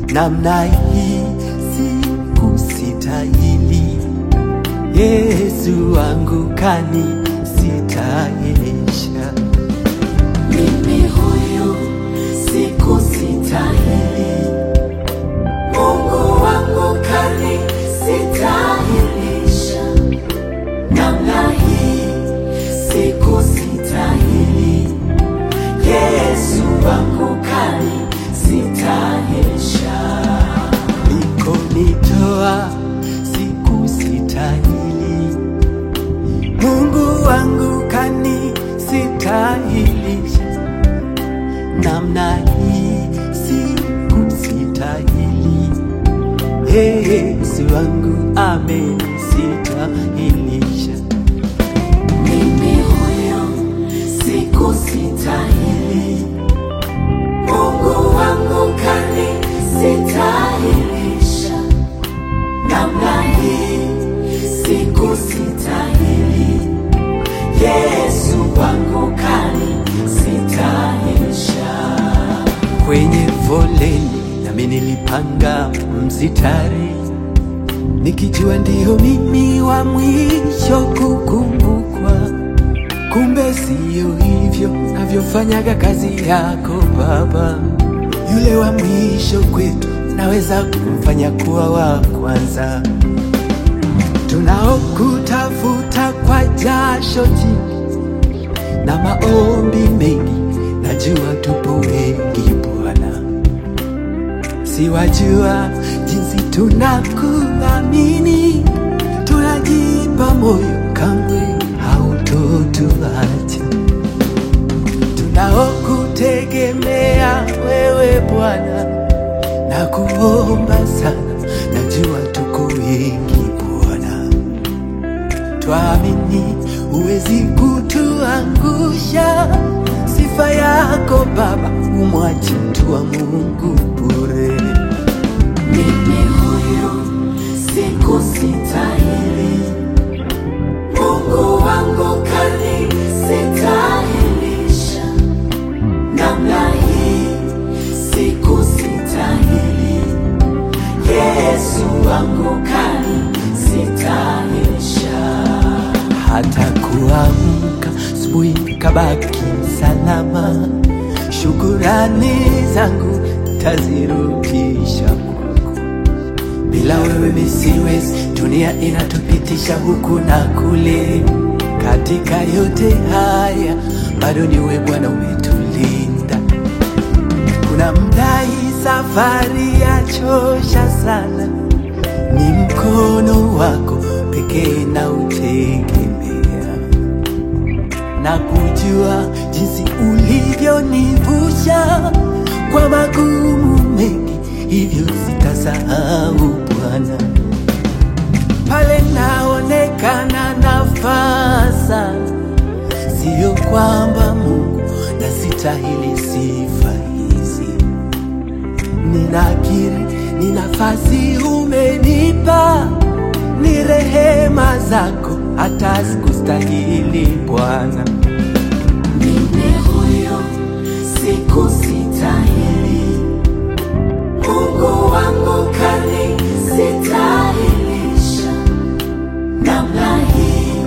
namna hii sikustahili. Yesu wangu kanisitahilisha. Mimi huyu sikustahili, Mungu wangu kanisistahilisha. Namna hii sikustahili, Yesu wangu kanisistahilisha. Ulikonitoa sikustahili, Mungu wangu kanisistahilisha. Namna hii sikustahili, Yesu wangu amenistahilisha. Mimi huyo sikustahili, Mungu wangu kanisistahilisha. Namna hii sikustahili, Yesu wangu kanisistahilisha. kwenye foleni nami nilipanga msitari nikijua ndio mimi wa mwisho kukumbukwa, kumbe siyo hivyo navyofanyaga kazi yako Baba. Yule wa mwisho kwetu naweza kumfanya kuwa wa kwanza, tunaokutafuta kwa jasho jingi na maombi mengi, najua tupo wengi Bwana, siwajua jinsi tunakuamini, tunajipa moyo, kamwe hautotuacha. Tunaokutegemea wewe Bwana, na kuomba sana, najua tuko wengi Bwana twamini huwezi kutuangusha. Sifa yako Baba, umwachi mtu wa Mungu bure. Mimi huyu sikustahili, Mungu wangu kanisistahilisha. Namna hii sikustahili, Yesu wangu kanisistahilisha. Hata kuamka asubuhi kabaki salama, shukurani zangu tazirudisha kwako. Bila wewe mi siwezi, dunia inatupitisha huku na kule. Katika yote haya bado ni wewe Bwana umetulinda. Kuna mda hii safari yachosha sana, ni mkono wako pekee na utegemea na kujua jinsi ulivyonivusha kwa magumu mengi, hivyo sitasahau Bwana. Pale naonekana nafaa sana, sio kwamba Mungu nasitahili sifa hizi. Ninakiri ni nafasi umenipa, ni rehema zako, hata sikustahili Bwana. Mimi huyo sikustahili, Mungu wangu kanisistahilisha. Namna hii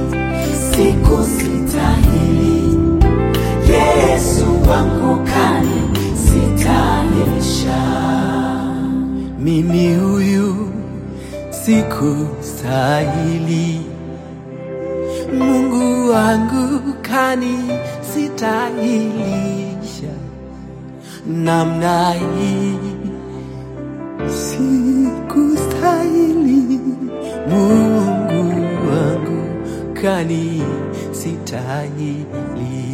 sikustahili, Yesu wangu kanisistahilisha. Mimi huyu sikustahili, Mungu wangu kanisistahilisha. Namna hii sikustahili, Mungu wangu kanisitahilisha.